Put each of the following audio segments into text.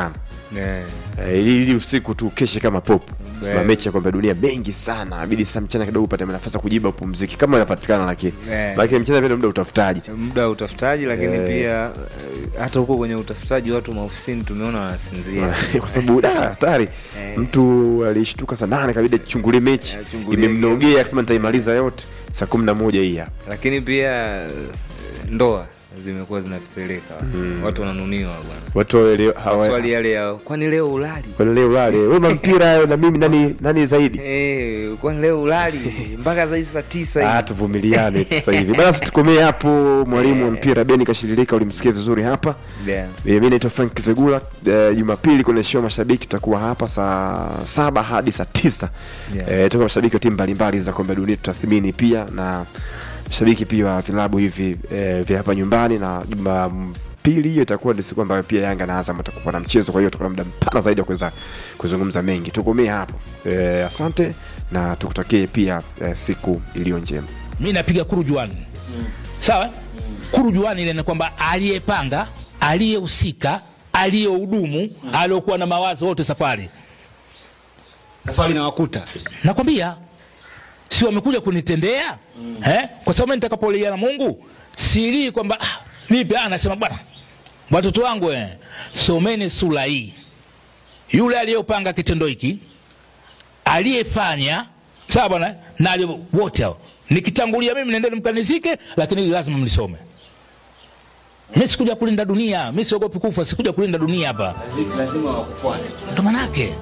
tano Eh, Eh, ili ili usiku tu keshe kama pop Eh. na mechi ya kombe la dunia mengi sana abidi saa mchana kidogo upate nafasi ya kujiba upumziki kama inapatikana lakini Eh. lakini mchana pia muda utafutaji muda wa utafutaji lakini Eh. pia eh, hata huko kwenye utafutaji watu maofisini tumeona wanasinzia kwa sababu da hatari Eh. mtu alishtuka saa nane kabidi achungulie mechi Eh, achungulie imemnogea akasema nitaimaliza yote saa kumi na moja hii hapa lakini pia eh, ndoa zimekuwa zinateteleka watu wananuniwa bwana watu hawaelewi- hawa- maswali yale ya kwani leo ulali kwani leo ulale wema mpira na mimi nani nani zaidi Eh, kwani leo ulali mpaka zaidi saa tisa Ah, hivi tuvumiliane tu sasa hivi basi tukomee hapo mwalimu wa mpira beni kashiririka ulimsikia vizuri hapa Yeah. Eh, mi naitwa frank vegula Eh, jumapili kwenye show mashabiki tutakuwa hapa saa saba hadi saa tisa Yeah. Eh, toka mashabiki wa timu mbalimbali za kombe la dunia tutathmini pia na mashabiki pia wa vilabu hivi eh, vya hapa nyumbani na jumapili hiyo itakuwa ni siku ambayo pia yanga na azam atakuwa na mchezo kwa hiyo tutakuwa na muda mpana zaidi wa kuweza kuzungumza mengi tukomee hapo eh, asante na tukutakie pia eh, siku iliyo njema mi napiga kurujuani sawa kurujuani ile ni kwamba aliyepanga aliyehusika aliyehudumu aliyokuwa na mawazo wote safari safari na wakuta nakwambia si wamekuja kunitendea eh? kwa sababu mimi nitakapolia na mungu silii kwamba ah, vipi ah, nasema bwana watoto wangu eh, someni sura hii yule aliyopanga kitendo hiki aliyefanya sawa bwana na aliye- wote hao nikitangulia mimi nendeni mkanizike lakini hili lazima mlisome mi sikuja kulinda dunia mi siogopi kufa sikuja kulinda dunia hapa lazima wakufuate ndo manake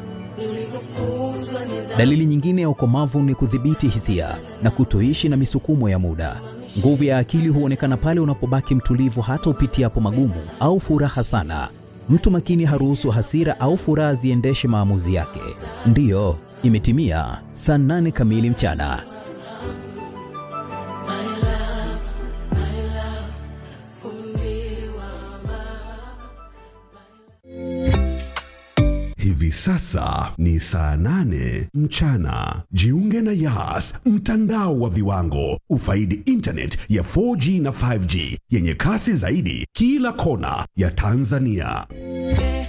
Dalili nyingine ya ukomavu ni kudhibiti hisia na kutoishi na misukumo ya muda. Nguvu ya akili huonekana pale unapobaki mtulivu hata upitiapo magumu au furaha sana. Mtu makini haruhusu hasira au furaha ziendeshe maamuzi yake. Ndiyo, imetimia saa nane kamili mchana. Hivi sasa ni saa nane mchana. Jiunge na Yas, mtandao wa viwango. Ufaidi internet ya 4G na 5G yenye kasi zaidi kila kona ya Tanzania.